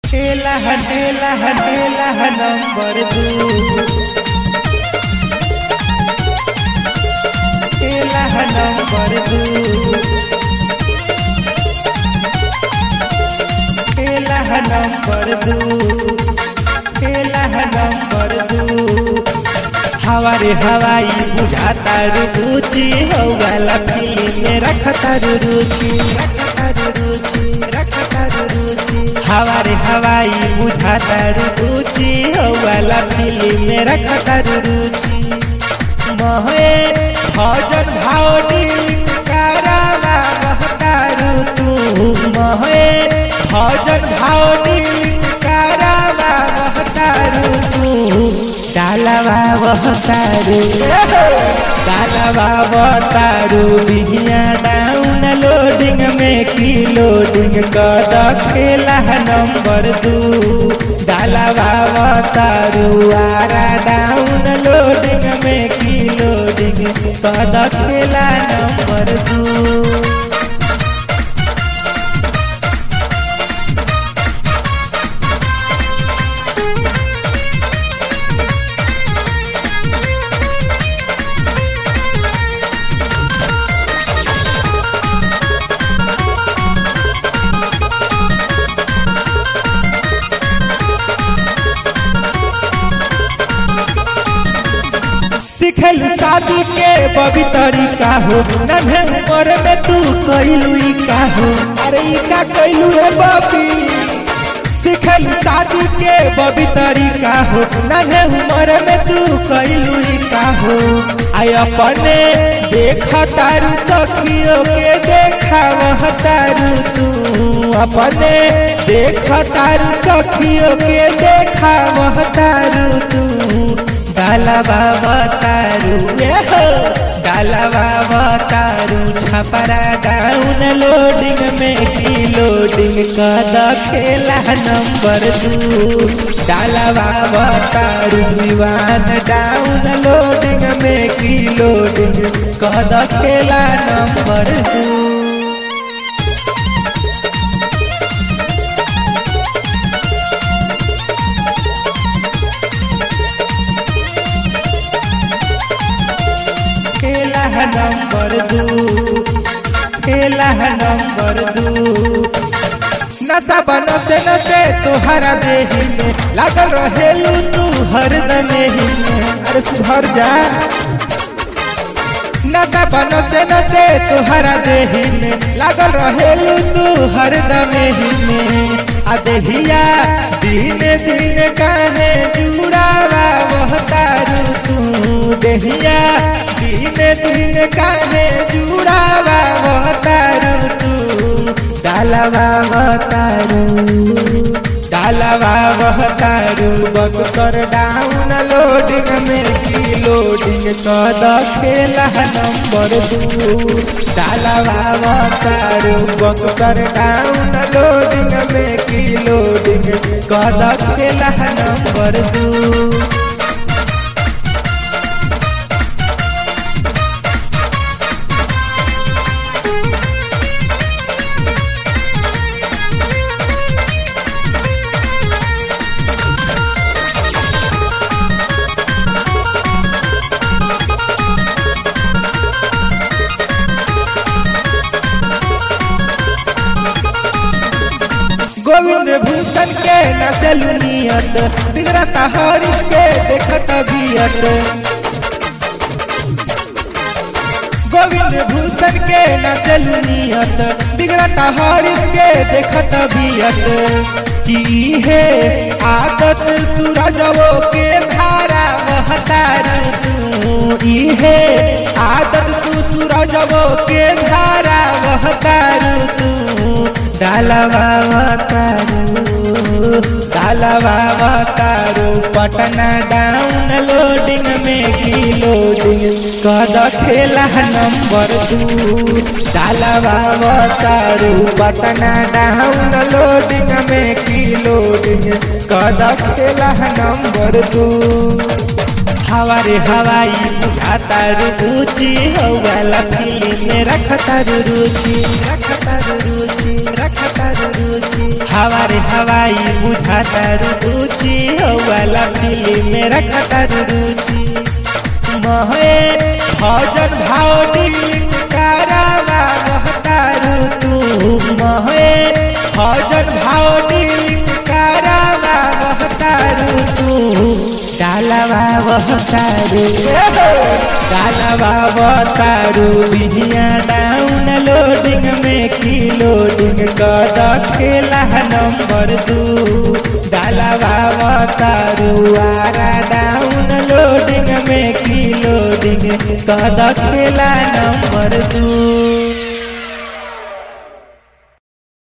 हेला हेला हेला नंबर दू हेला नंबर दू हेला नंबर दू हेला नंबर दू हवारे हवाई बुझाता रुचि हो वाला फिल्म में रखता रुचि रखता रुचि रखता रुचि हवारे हवाई बुझाता रुचि हो वाला फिल्म में रखता रुचि महे भजन भावनी कराला महतारू तू महे भजन भावनी कराला महतारू तू डालवा बहतारू डालवा बहतारू बिहिया डाउन लोडिंग में की लोडिंग कद खेला नंबर दू डालवा बहतारू आरा डाउन लोडिंग में की लोडिंग कद खेला नंबर दू सिखल शादी के बबी तरीका हो नन्हे उम्र में तू कैलू ई का हो अरे ई का कैलू है बबी सिखल शादी के बबी तरीका हो नन्हे उम्र में तू कैलू ई का हो आय अपने देख तारू सखियों के देखा वह तारू तू अपने देख तारू सखियों के देखा वह तारू तू डालवा बतारू डालवा बतारू छपरा डाउन लोडिंग में की लोडिंग कद खेला नंबर दू डालवा बतारू दीवान डाउन लोडिंग में की लोडिंग कद खेला नंबर दू खेला नंबर दू खेला नंबर दू नशा बनते नशे तुहरा देही में लागल रहेलू तू हर दमेही में अरे सुधर जा नशा बनते नशे तुहरा देही में लागल रहेलू तू हर दमेही में आ देहिया दिन दिन काहे जुड़ावा वह तारू तू देहिया दिन दिन काहे जुड़ावा वह तारू तू डालवा तारू डालवा वह तारू बक्सर डाउन लोडिंग में की लोडिंग कद खेला नंबर दू डालवा तारू बक्सर डाउन लोडिंग में की लोडिंग कद खेला नंबर दू गोविंद भूषण के नचलू नियत बिगड़ता हरीश के देखत बियत गोविंद भूषण के नचलू नियत बिगड़ता हरीश के देखत बियत की है आदत सूरजवो के धारा बहतारू तू ई है आदत तू सूरजवो के धारा बहतारू तू डालवा तारू डालवा तारू पटना डाउन लोडिंग में की लोडिंग कद खेला नंबर दू डालवा तारू पटना डाउन लोडिंग में की लोडिंग कद खेला नंबर दू हवारे हवाई बुझाता रुचि हो वाला फिल्म में रखता रुचि रखता रुचि रखता रुचि हवारे हवाई बुझाता रुचि हो वाला फिल्म में रखता रुचि महे भजन भाव दिल करावा बहतारू तू महे भजन भाव दिल करावा बहतारू तू डालवा बहतारू डालवा बहतारू बिहिया डाउन लोडिंग में की लोडिंग कद खेला नंबर दू डालवा बहतारू आरा डाउन लोडिंग में की लोडिंग कद खेला नंबर दू